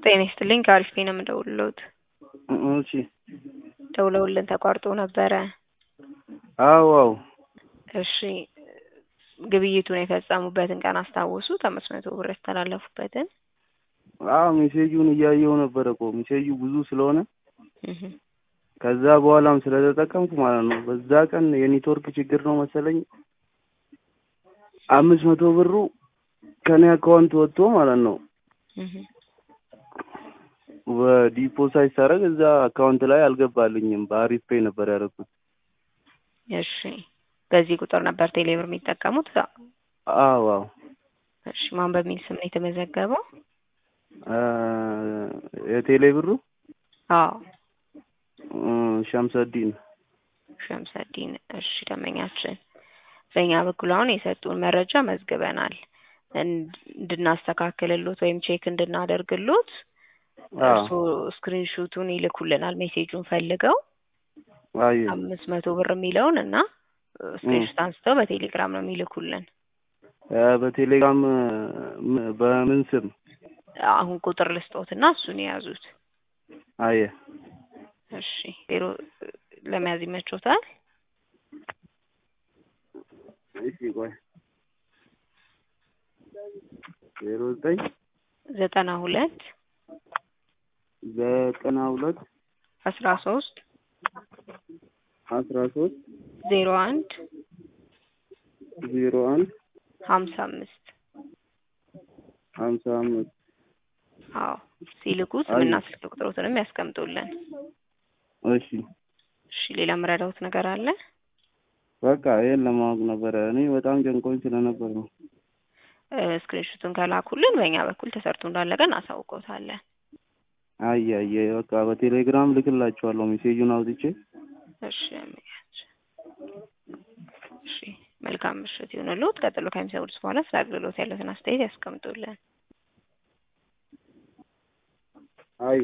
ጤና ይስጥልኝ ከአሪፍ ነው የምደውልልዎት። እሺ ደውለውልን ተቋርጦ ነበረ። አዎ አዎ እሺ ግብይቱን የፈጸሙበትን ቀን አስታወሱት? አምስት መቶ ብር ያስተላለፉበትን? አዎ ሜሴጁን እያየው ነበረ እኮ ሜሴጁ ብዙ ስለሆነ እህ ከዛ በኋላም ስለተጠቀምኩ ማለት ነው። በዛ ቀን የኔትወርክ ችግር ነው መሰለኝ አምስት መቶ ብሩ ከኔ አካውንት ወጥቶ ማለት ነው እህ በዲፖሳይት ሳደርግ እዛ አካውንት ላይ አልገባልኝም። በአሪፍ ፔይ ነበር ያደረኩት። እሺ በዚህ ቁጥር ነበር ቴሌብር የሚጠቀሙት? አዎ አዎ እሺ ማን በሚል ስም ነው የተመዘገበው? አ የቴሌ ብሩ አዎ እ ሸምሰዲን ሸምሰዲን። እሺ ደንበኛችን በእኛ በኩል አሁን የሰጡን መረጃ መዝግበናል። እንድናስተካክልሎት ወይም ቼክ እንድናደርግሎት እርስዎ ስክሪንሹቱን ይልኩልናል ሜሴጁን ፈልገው አየ አምስት መቶ ብር የሚለውን እና ስክሪንሹት አንስተው በቴሌግራም ነው የሚልኩልን። እ በቴሌግራም ም- በምን ስም? አሁን ቁጥር ልስጦት እና እሱን የያዙት። አየ እሺ ዜሮ ለመያዝ ይመቾታል? እሺ ቆይ ዜሮ ዘጠኝ ዘጠና ሁለት ዘጠና ሁለት አስራ ሶስት አስራ ሶስት ዜሮ አንድ ዜሮ አንድ ሀምሳ አምስት ሀምሳ አምስት አዎ ሲልኩ ስምና ስልክ ቁጥሮትንም ያስቀምጡልን። እሺ እሺ ሌላ የምረዳውት ነገር አለ? በቃ ይሄን ለማወቅ ነበረ። እኔ በጣም ጨንቆኝ ስለነበር ነው። እ ስክሪንሹቱን ከላኩልን በእኛ በኩል ተሰርቶ እንዳለቀ እናሳውቀውታለን። አየ አየ በቃ በቴሌግራም ልክላችኋለሁ ሜሴጁን አውጥቼ። እሺ አመያች እሺ መልካም ምሽት ይሁንልዎት። ቀጥሎ ከሚሰሙት በኋላ ስለ አገልግሎት ያለትን አስተያየት ያስቀምጡልን።